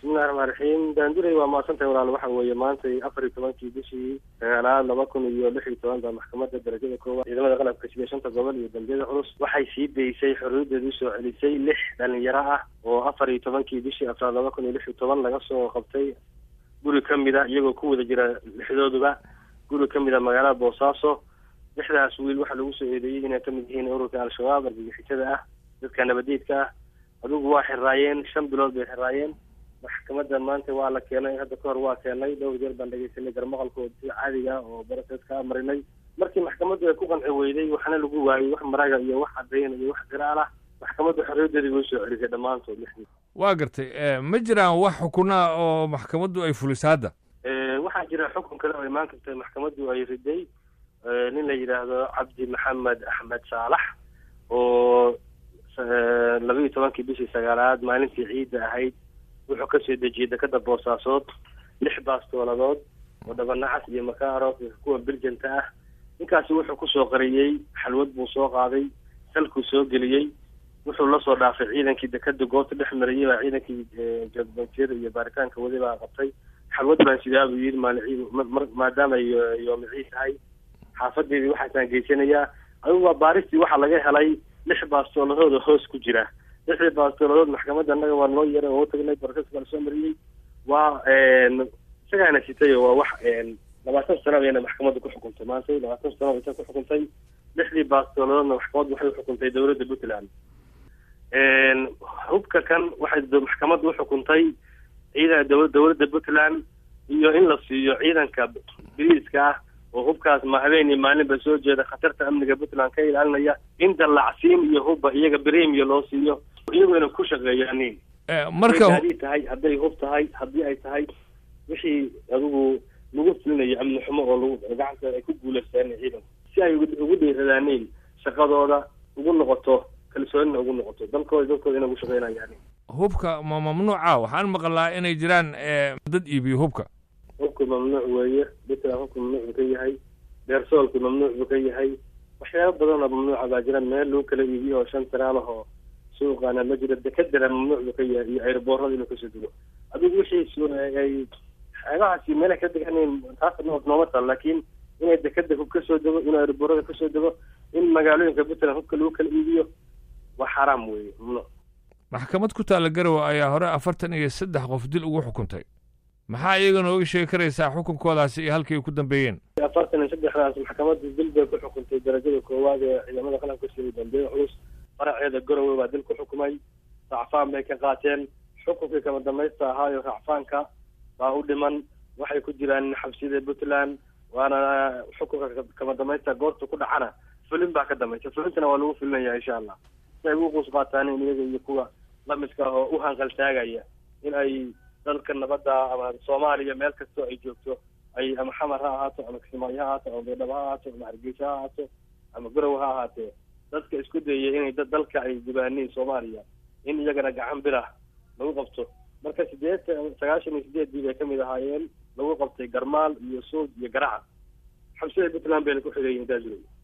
bismillahi raxmaan raxiim daanduray waa maadsantahay walaal waxa weeye maantay afar iyo tobankii bishii sagaalaad laba kun iyo lix iyo toban baa maxkamadda darajada koowaad ciidamada qalabka sibiya shanta gobol iyo dambiyada culus waxay sii daysay xorriyadeeda usoo celisay lix dhalinyaro ah oo afar iyo tobankii bishii afraad laba kun iyo lix iyo toban laga soo qabtay guri ka mid a iyagoo ku wada jira lixdooduba guri ka mid a magaalada boosaaso lixdaas wiil waxaa lagu soo eedeeyey inay kamid yihiin ururka al-shabaab argagixisada ah dadka nabadiidka ah adugu waa xiraayeen shan bilood bay xiraayeen maxkamadda maanta waa la keenay hadda ka hor waa keenay dhowr jeer baan dhegeysanay garmaqalkooda si caadiga ah oo baraseska marinay markii maxkamaddu ay ku qanci weyday waxna lagu waayey wax maraga iyo wax caddayn iyo wax qiraal ah maxkamaddu xorriyadeedii way soo celisay dhammaantood lixdii waa gartay ma jiraan wax xukunaa oo maxkamaddu ay fuliso hadda waxaa jira xukun kale oo imaan karta maxkamaddu ay riday nin la yidhaahdo cabdi maxamed axmed saalax oo laba iyo tobankii bishii sagaalaad maalintii ciidda ahayd wuxuu kasoo dejiyey dekada boosaasood lix baastooladood oo dhabanacas iyo makaaro kuwa biljanta ah ninkaasi wuxuu kusoo qariyey xalwad buu soo qaaday salkuu soo geliyey wuxuu lasoo dhaafay ciidankii dekada goobta dhex marayay baa ciidankii jadbanjiyada iyo baaritaanka wadi baa qabtay xalwad baan sidaa buu yidhi maalin maadaama yoomi ciid tahay xaafadeedii waxaasaan geysanayaa adigu waa baaristii waxaa laga helay lix baastooladood oo hoos ku jira lixdii baastooladood maxkamadda annaga waa noo yeeray oo utagnay barkaska la soo mariyey waa isagaana sitay waa wax labaatan sano ayayna maxkamadda ku xukuntay maanta labaatan sano aysa ku xukuntay lixdii baastooladoodna maxkamaddu waxay uxukuntay dowladda puntland hubka kan waxay maxkamaddu uxukuntay ciidan dowladda puntland iyo in la siiyo ciidanka biriiska ah oo hubkaas ma habeen iyo maalinba soo jeeda khatarta amniga puntland ka ilaalinaya in dallacsiin iyo hubba iyaga bremiya loo siiyo iyagoo ku shaqeeyaanin marka hadii tahay hadday hub tahay haddii ay tahay wixii adigu lagu fulinayo amni xumo oo lagu gacanta ay ku guulaystaan ciidanku si ay ugu dhiiradaaniin shaqadooda ugu noqoto kalsoonina ugu noqoto dalkooda dalkooda inay ugu shaqeynayaan hubka ma mamnuuca waxaan maqlaa inay jiraan dad iibiyo hubka hubku mamnuuc weeye puntland hubku mamnuuc buu ka yahay deersoolku mamnuuc buu ka yahay waxyaaba badan oo mamnuuca baa jira meel lagu kala iibiyo oo shan tiraal ahoo suuqaana ma jiro dekadana mamnuuc buu ka yahay iyo airboorada inuu kasoo dego adigu wixii ay xeebahaasi meelay ka deganin taas nooma taal laakiin inay dekada hub kasoo dego inuu airboorada kasoo dego in magaalooyinka puntland hubka lagu kala iibiyo waa xaraam weeye mamnuuc maxkamad ku taalla garowe ayaa hore afartan iyo saddex qof dil ugu xukuntay maxaa iyaga nooga sheegi karaysaa xukunkoodaasi iyo halkii ay ku dambeeyeen afartan iyo saddexdaas maxkamadda dil bay ku xukuntay darajada koowaad ee ciidamada qalabka sida dambeeye culus faraceeda garowe baa dil ku xukumay racfaan bay ka qaateen xukunkii kama dambaysta ahaayo racfaanka baa u dhiman waxay ku jiraan xabsiyada puntland waana xukunka kama dambaysta goobta ku dhacana fulin baa ka dambaysa fulintana waa lagu fulinaya insha allah si ay ugu quus qaataan in iyaga iyo kuwa lamidka ah oo u hanqal taagaya in ay dalka nabadda ama soomaaliya meel kastoo ay joogto ay ama xamar ha ahaato ama kismaayo ha ahaato ama baydhabo ha ahaato ama hargeysa ha ahaato ama garow ha ahaatee dadka isku dayaya inay dalka ay gubaaniin soomaaliya in iyagana gacan birah lagu qabto marka sideetan sagaashan iyo sideeddii bay kamid ahaayeen lagu qabtay garmaal iyo suud iyo garaca xabsida puntland bayna ku xigayiin daajurey